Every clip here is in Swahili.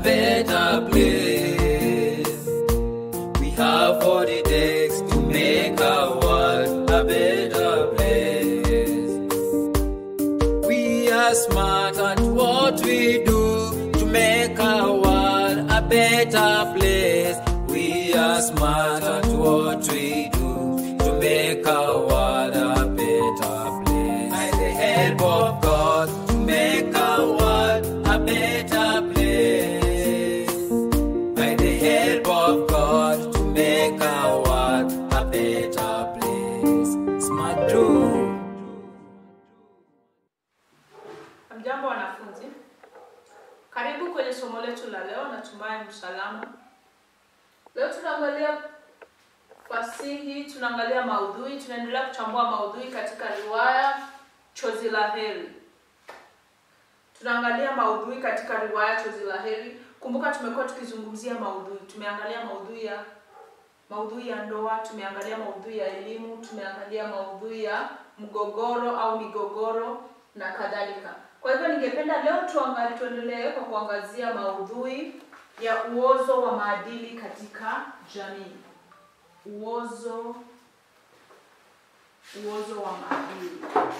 better place. We have what it takes to make our world a better place. We are smart at what we do to make our world a better place. We are smart at what we do to make our world a better place. By the help of God, to make our world a better place. By the help of God, to make our world a better place. Smart do. Hamjambo wanafunzi, karibu kwenye somo letu la leo. Natumai msalama. Leo tunaangalia fasihi, tunaangalia maudhui, tunaendelea kuchambua maudhui katika riwaya Chozi la Heri. Tunaangalia maudhui katika riwaya Chozi la Heri. Kumbuka tumekuwa tukizungumzia maudhui, tumeangalia maudhui ya maudhui ya ndoa, tumeangalia maudhui ya elimu, tumeangalia maudhui ya mgogoro au migogoro na kadhalika. Kwa hivyo ningependa leo tuangalie, tuendelee kwa kuangazia maudhui ya uozo wa maadili katika jamii. Uozo uozo wa maadili.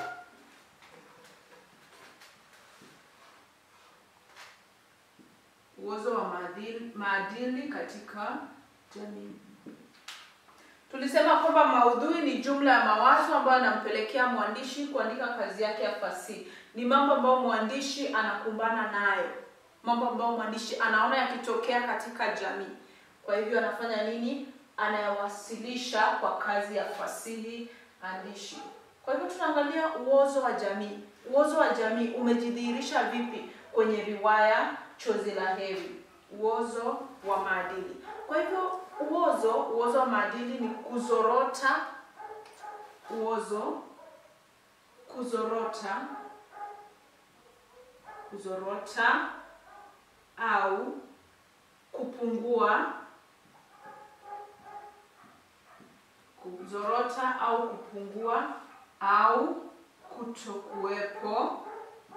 Uozo wa maadili, maadili katika jamii. Tulisema kwamba maudhui ni jumla ya mawazo ambayo yanampelekea mwandishi kuandika kazi yake ya fasihi. Ni mambo ambayo mwandishi anakumbana nayo, mambo ambayo mwandishi anaona yakitokea katika jamii. Kwa hivyo anafanya nini? Anayawasilisha kwa kazi ya fasihi andishi. Kwa hivyo tunaangalia uozo wa jamii. Uozo wa jamii umejidhihirisha vipi kwenye riwaya Chozi la Heri? Uozo wa maadili. Kwa hivyo uozo, uozo wa maadili ni kuzorota, uozo, kuzorota, kuzorota au kupungua, kuzorota au kupungua au kutokuwepo,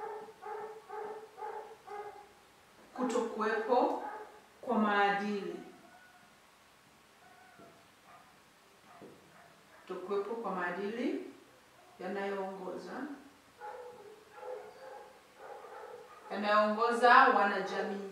kutokuwepo kwa maadili kutokuwepo kwa maadili yanayoongoza yanayoongoza wanajamii.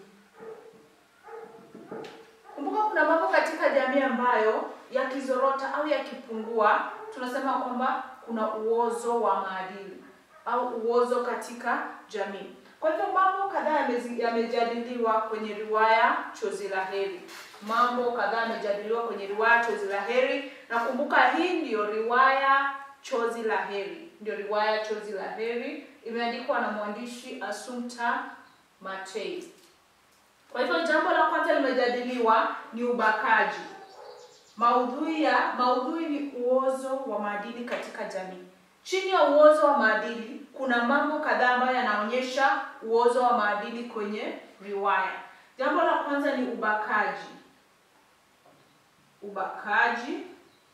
Kumbuka kuna mambo katika jamii ambayo yakizorota au yakipungua, tunasema kwamba kuna uozo wa maadili au uozo katika jamii. Kwa hivyo mambo kadhaa yamezi- yamejadiliwa kwenye riwaya Chozi la Heri. Mambo kadhaa yamejadiliwa kwenye riwaya Chozi la Heri, na kumbuka hii ndiyo riwaya Chozi la Heri, ndio riwaya Chozi la Heri, imeandikwa na mwandishi Assumpta Matei. Kwa hivyo jambo la kwanza limejadiliwa ni ubakaji. Maudhui ya maudhui ni uozo wa maadili katika jamii. Chini ya uozo wa maadili kuna mambo kadhaa ambayo yanaonyesha uozo wa maadili kwenye riwaya. Jambo la kwanza ni ubakaji. Ubakaji.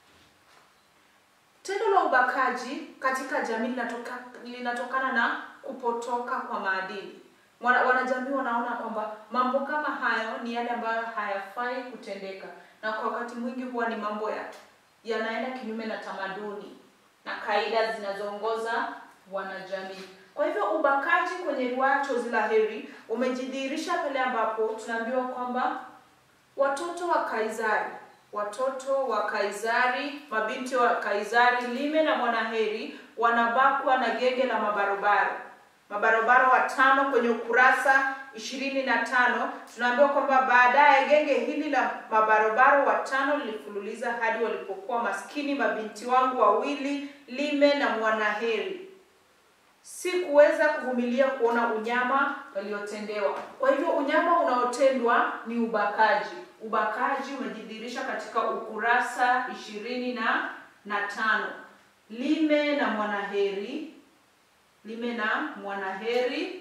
Tendo la ubakaji katika jamii linatoka, linatokana na kupotoka kwa maadili. Wana, wanajamii wanaona kwamba mambo kama hayo ni yale ambayo hayafai kutendeka, na kwa wakati mwingi huwa ni mambo ya yanaenda kinyume na tamaduni na kaida zinazoongoza wanajamii. Kwa hivyo ubakaji kwenye riwaya Chozi la Heri umejidhihirisha pale ambapo tunaambiwa kwamba watoto wa Kaisari, watoto wa Kaisari, mabinti wa Kaisari Lime na Mwanaheri wanabakwa na genge la mabarobaro mabarobaro watano kwenye ukurasa ishirini na tano tunaambiwa kwamba baadaye genge hili la mabarobaro watano lilifululiza hadi walipokuwa maskini mabinti wangu wawili Lime na Mwanaheri. Sikuweza kuvumilia kuona unyama waliotendewa. Kwa hivyo unyama unaotendwa ni ubakaji. Ubakaji umejidhihirisha katika ukurasa ishirini na na tano. Lime na Mwanaheri Lime na Mwanaheri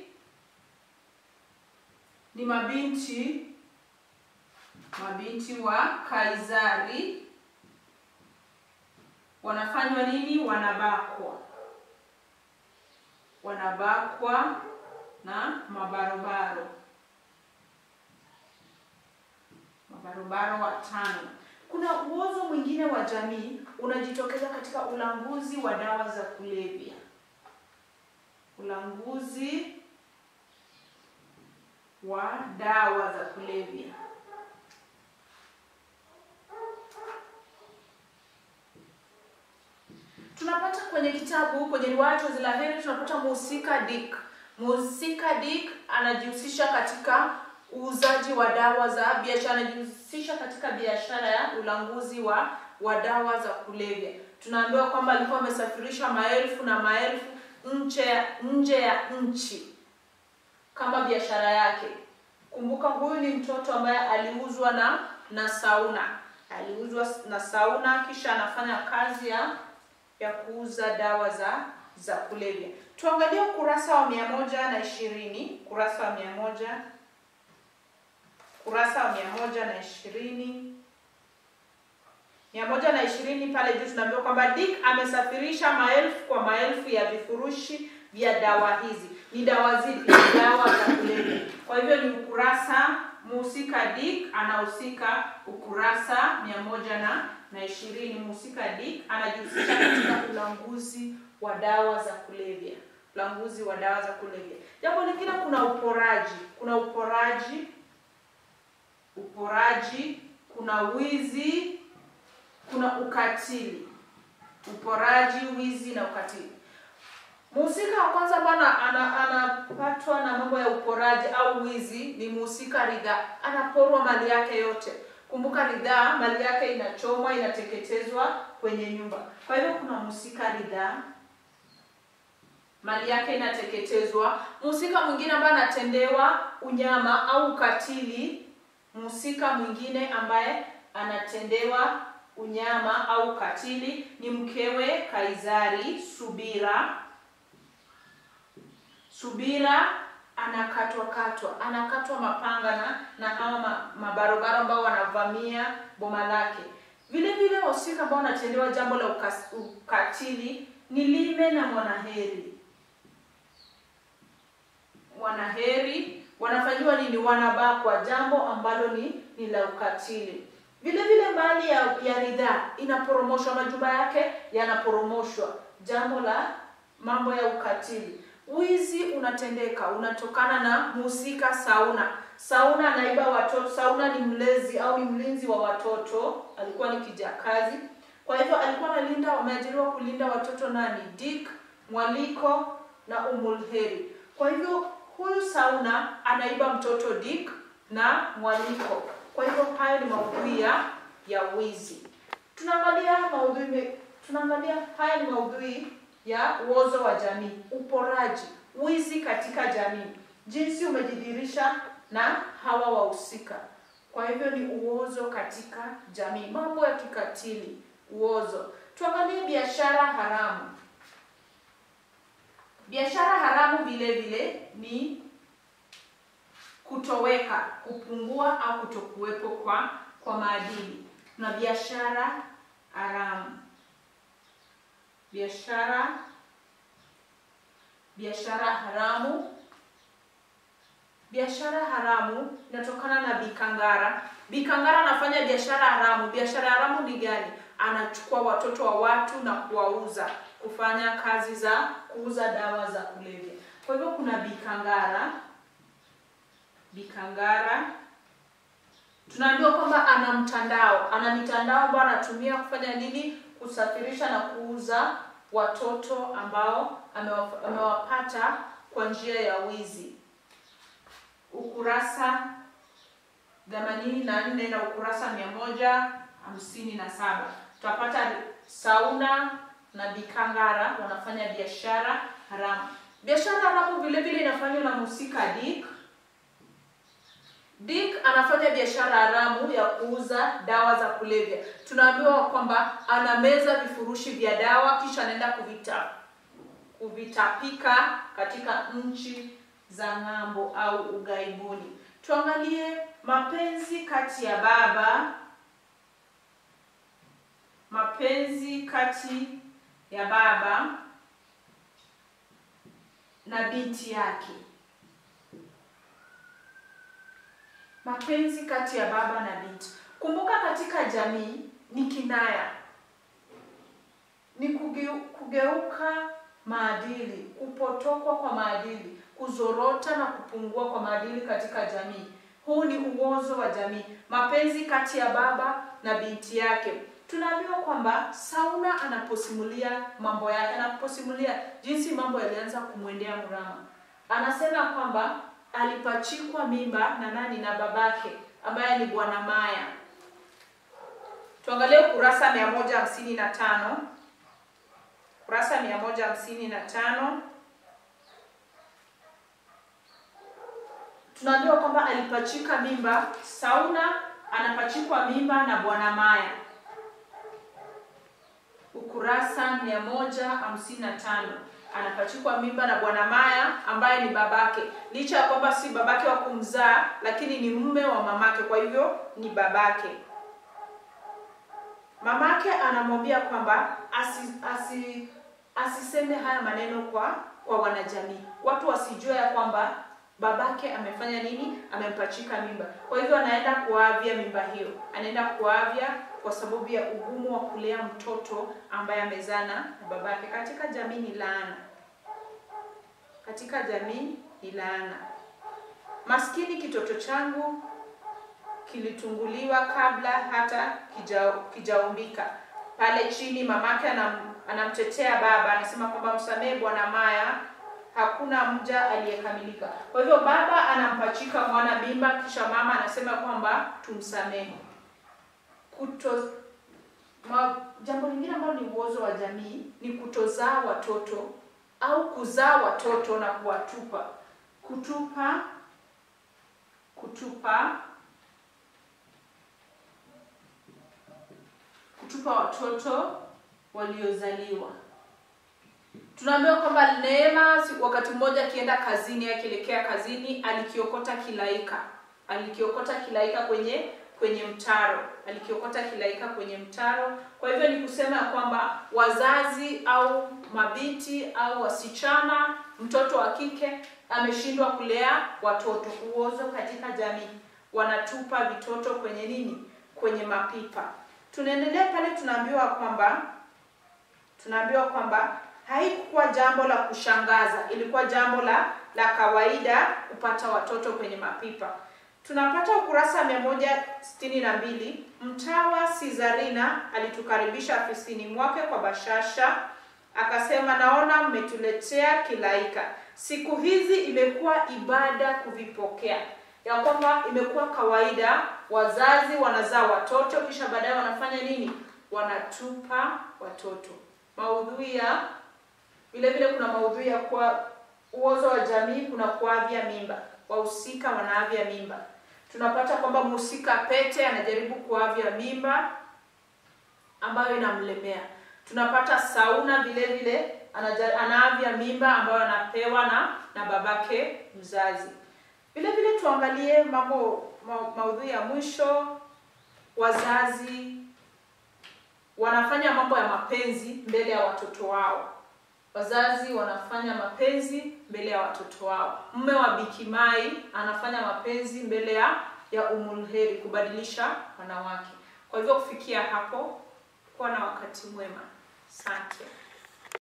ni mabinti mabinti wa Kaisari. Wanafanywa nini? Wanabakwa, wanabakwa na mabarobaro. barobaro watano. Kuna uozo mwingine wa jamii unajitokeza katika ulanguzi wa dawa za kulevya. Ulanguzi wa dawa za kulevya. Tunapata kwenye kitabu kwenye riwaya Chozi la Heri tunapata mhusika Dick. Mhusika Dick anajihusisha katika uuzaji wa dawa za biashara, anajihusisha katika biashara ya ulanguzi wa wa dawa za kulevya. Tunaambiwa kwamba alikuwa amesafirisha maelfu na maelfu nje nje ya nchi kama biashara yake. Kumbuka huyu ni mtoto ambaye aliuzwa na na Sauna, aliuzwa na Sauna, kisha anafanya kazi ya ya kuuza dawa za za kulevya. Tuangalie ukurasa wa mia moja na ishirini kurasa wa mia moja kurasa wa mia moja na ishirini mia moja na ishirini pale juu tunaambiwa kwamba Dick amesafirisha maelfu kwa maelfu ya vifurushi vya dawa hizi. Ni dawa zipi? Dawa za kulevya. Kwa hivyo ni ukurasa, mhusika Dick anahusika ukurasa mia moja na na ishirini. Mhusika Dick anajihusisha katika ulanguzi wa dawa za kulevya, ulanguzi wa dawa za kulevya. Jambo lingine, kuna uporaji, kuna uporaji, uporaji, kuna wizi, kuna ukatili, uporaji, wizi na ukatili. Mhusika wa kwanza bwana anapatwa na mambo ya uporaji au wizi ni mhusika Ridhaa, anaporwa mali yake yote. Kumbuka Ridhaa mali yake inachomwa, inateketezwa kwenye nyumba. Kwa hivyo kuna mhusika Ridhaa, mali yake inateketezwa. Mhusika mwingine ambaye anatendewa unyama au ukatili, mhusika mwingine ambaye anatendewa unyama au ukatili ni mkewe Kaizari, Subira. Subira anakatwa katwa, anakatwa mapanga na na hawa ma, mabarobaro ambao wanavamia boma lake. Vile vile wahusika ambao wanatendewa jambo la ukas, ukatili ni Lime na Mwanaheri. Mwanaheri wanafanyiwa nini? Wanabakwa, jambo ambalo ni ni la ukatili. Vile vile mali ya, ya Ridhaa inaporomoshwa, majumba yake yanaporomoshwa, jambo la mambo ya ukatili. Wizi unatendeka unatokana na mhusika Sauna. Sauna anaiba watoto. Sauna ni mlezi au ni mlinzi wa watoto, alikuwa ni kijakazi. Kwa hivyo alikuwa analinda, wameajiriwa kulinda watoto nani? Dick, Mwaliko na Umulheri. Kwa hivyo huyu Sauna anaiba mtoto Dick na Mwaliko. Kwa hivyo hayo ni maudhui ya ya wizi. Tunaangalia maudhui, tunaangalia haya ni maudhui ya uozo wa jamii, uporaji, wizi katika jamii, jinsi umejidhihirisha na hawa wahusika. Kwa hivyo ni uozo katika jamii, mambo ya kikatili, uozo. Tuangalie biashara haramu. Biashara haramu vile vile ni kutoweka, kupungua au kutokuwepo kwa kwa maadili. Na biashara haramu biashara biashara haramu. Biashara haramu inatokana na Bikangara. Bikangara anafanya biashara haramu. Biashara haramu ni gani? Anachukua watoto wa watu na kuwauza, kufanya kazi za kuuza dawa za kulevya. Kwa hivyo kuna Bikangara. Bikangara tunaambiwa kwamba ana mtandao, ana mitandao ambayo anatumia kufanya nini? Kusafirisha na kuuza watoto ambao amewapata kwa njia ya wizi. Ukurasa themanini na nne na ukurasa mia moja hamsini na saba tutapata Sauna na Bikangara wanafanya biashara haramu. Biashara haramu vile vile inafanywa na mhusika Dick. Dick anafanya biashara haramu ya kuuza dawa za kulevya. Tunaambiwa kwamba anameza vifurushi vya dawa kisha anaenda kuvita kuvitapika katika nchi za ng'ambo au ughaibuni. Tuangalie mapenzi kati ya baba, mapenzi kati ya baba na binti yake. Mapenzi kati ya baba na binti. Kumbuka katika jamii ni kinaya, ni kugeu, kugeuka maadili, kupotokwa kwa maadili, kuzorota na kupungua kwa maadili katika jamii. Huu ni uozo wa jamii, mapenzi kati ya baba na binti yake. Tunaambiwa kwamba Sauna anaposimulia mambo yake, anaposimulia jinsi mambo yalianza kumwendea Mrama, anasema kwamba alipachikwa mimba na nani? Na babake ambaye ni Bwana Maya. Tuangalie ukurasa mia moja hamsini na tano ukurasa mia moja hamsini na tano tunaambiwa kwamba alipachika mimba. Sauna anapachikwa mimba na Bwana Maya, ukurasa mia moja hamsini na tano anapachikwa mimba na Bwana Maya ambaye ni babake, licha ya kwamba si babake wa kumzaa, lakini ni mume wa mamake, kwa hivyo ni babake. Mamake anamwambia kwamba asi, asi, asiseme haya maneno kwa kwa wanajamii, watu wasijue ya kwamba babake amefanya nini, amempachika mimba. Kwa hivyo anaenda kuavya mimba hiyo, anaenda kuavya kwa sababu ya ugumu wa kulea mtoto ambaye amezana na babake. Katika jamii ni laana, katika jamii ni laana. Maskini kitoto changu kilitunguliwa kabla hata kija, kijaumbika. Pale chini mamake anam, anamtetea baba, anasema kwamba msamehe Bwana Maya, hakuna mja aliyekamilika. Kwa hivyo baba anampachika mwana mimba, kisha mama anasema kwamba tumsamehe. Kuto ma, jambo lingine ambalo ni uozo wa jamii ni kutozaa watoto au kuzaa watoto na kuwatupa. Kutupa, kutupa kutupa watoto waliozaliwa. Tunaambiwa kwamba Neema wakati mmoja akienda kazini, akielekea kazini, alikiokota kilaika, alikiokota kilaika kwenye kwenye mtaro, alikiokota kilaika kwenye mtaro. Kwa hivyo ni kusema kwamba wazazi au mabinti au wasichana, mtoto wa kike ameshindwa kulea watoto. Uozo katika jamii, wanatupa vitoto kwenye nini? Kwenye mapipa. Tunaendelea pale, tunaambiwa kwamba tunaambiwa kwamba haikuwa jambo la kushangaza, ilikuwa jambo la la kawaida kupata watoto kwenye mapipa. Tunapata ukurasa mia moja sitini na mbili. Mtawa Sizarina alitukaribisha afisini mwake kwa bashasha, akasema, naona mmetuletea kilaika. Siku hizi imekuwa ibada kuvipokea, ya kwamba imekuwa kawaida wazazi wanazaa watoto kisha baadaye wanafanya nini? Wanatupa watoto. Maudhui ya vile vile, kuna maudhui ya kwa uozo wa jamii, kuna kuavya mimba, wahusika wanaavya mimba. Tunapata kwamba mhusika Pete anajaribu kuavya mimba ambayo inamlemea. Tunapata Sauna vile vile anaavya mimba ambayo anapewa na na babake mzazi. Vile vile tuangalie mambo ma, maudhui ya mwisho. Wazazi wanafanya mambo ya mapenzi mbele ya watoto wao. Wazazi wanafanya mapenzi mbele ya watoto wao. Mume wa Bikimai anafanya mapenzi mbele ya ya Umulheri, kubadilisha wanawake. Kwa hivyo kufikia hapo, kuwa na wakati mwema. Asante.